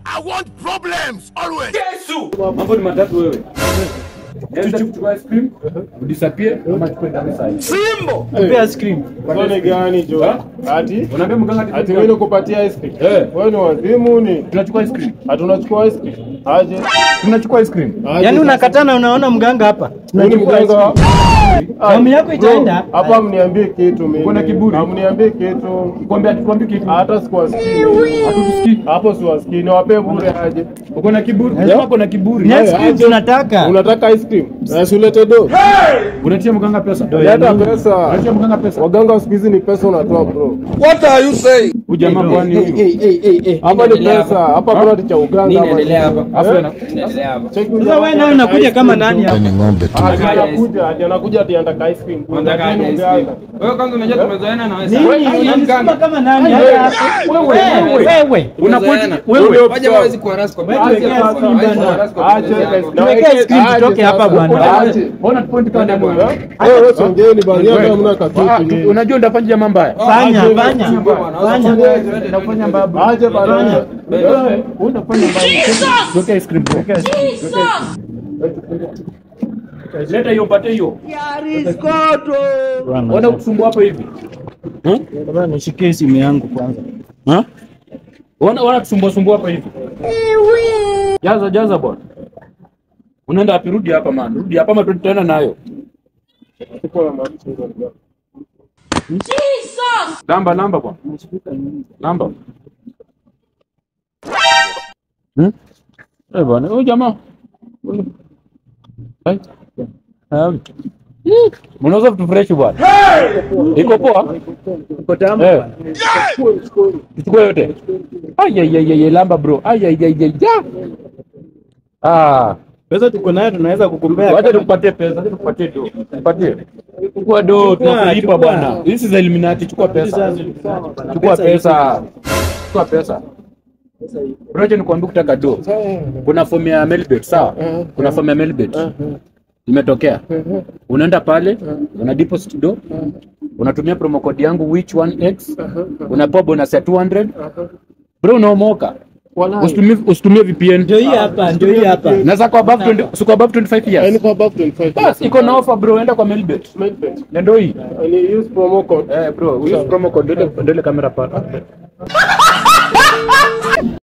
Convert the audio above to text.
I want problems always. Mambo ni matatu wewe. Enda kuchukua ice cream, udisappear ama chukue ndani saa hii. Simbo. Pea ice cream. Wewe ni gani jo? Ha? Ati Unaambia mganga ati ati mimi nikupatia ice cream. Eh. Wewe ni wazimu ni? tunachukua ice cream. Hatunachukua ice cream. Aje. Tunachukua ice cream. Aje Yaani sasa. unakatana unaona mganga hapa. Wewe ni mganga. Damu yako Bro, itaenda. Hapa mniambie kitu mimi. Uko na kiburi? Hamniambie kitu. Kwambia tukwambie kitu. Hata sikuwasikii. Hatusikii. Hapo siwasikii. Niwape bure aje. Uko na kiburi. Unasema uko na kiburi. Ni ice cream tunataka. Unataka ice cream? Na sulete do. Unatia mganga pesa. Leta pesa. Unatia mganga pesa. Waganga siku hizi ni pesa unatoa bro. Huyu jamaa kwani huyu? Hapa ni pesa. Hapa kuna cha uganga. Nini hapa. inaendelea hapa? Afu ana Inaendelea hapa. Check Sasa wewe nawe unakuja kama nani hapa? Ati anakuja, ati anakuja ati anataka ice cream. Unataka aje ice cream? Wewe kwanza unajua tumezoeana na wewe Nini? sana. Unamsukuma kama nani Wewe, hapa? wewe, Wewe, wewe. wewe. Unapoint Wewe. wewe. Waje hawezi kuwa rasco. Wewe tuwekea ice cream bana. Aje, Tuwekee ice cream tutoke hapa bwana. Aje. Ona point kama demo. Wewe wewe songeni bali hata hamna Ah, katutu nyinyi. Unajua ndafanya jamaa mbaya. Fanya, Aje, fanya. Fanya. Unafanya babu. Aje bana. Wewe unafanya mbaya. Tuweke ice cream. Tuweke ice cream. Leta hiyo pate hiyo. Ona kusumbua hapo hivi. Bwana nishikie simu yangu kwanza. Ha? Ona ona kusumbua sumbua hapa hivi. Jaza jaza bwana. Unaenda wapi? Rudi hapa man. Rudi hapa ama tutaenda nayo. Namba namba bwana. Namba. Hmm? Eh bwana, huyu jamaa. Hai. Um. Mnauza vitu fresh bwana. Iko poa? Uko tamu Eh. bwana. Tuchukue yote. Ai ai ai ai lamba bro. Ai ai ai ai. ya. Ah, Pesa tuko nayo tunaweza kukumbea. wacha tukupatie pesa, wacha tukupatie do. Tupatie. Chukua do, tunakulipa chukua. bwana. Hizi za Illuminati, chukua pesa. Chukua pesa. Chukua pesa. Bro, acha nikwambie kutaka do. Kuna fomu ya Melbet, sawa? Kuna fomu ya Melbet. Imetokea. Unaenda pale, una deposit do. Unatumia promo code yangu which one x. Unapewa bonus ya 200. Bro, unaomoka. Usitumie usitumie VPN. Ndio hii hapa, ndio hii hapa. Na za kwa above 20, si kwa above 25 Yaani years. kwa above 25. Bas, iko na offer bro, enda kwa Melbet. Melbet. Na ndio hii. Ni use promo code. Eh bro, use promo code ndio ile kamera pale.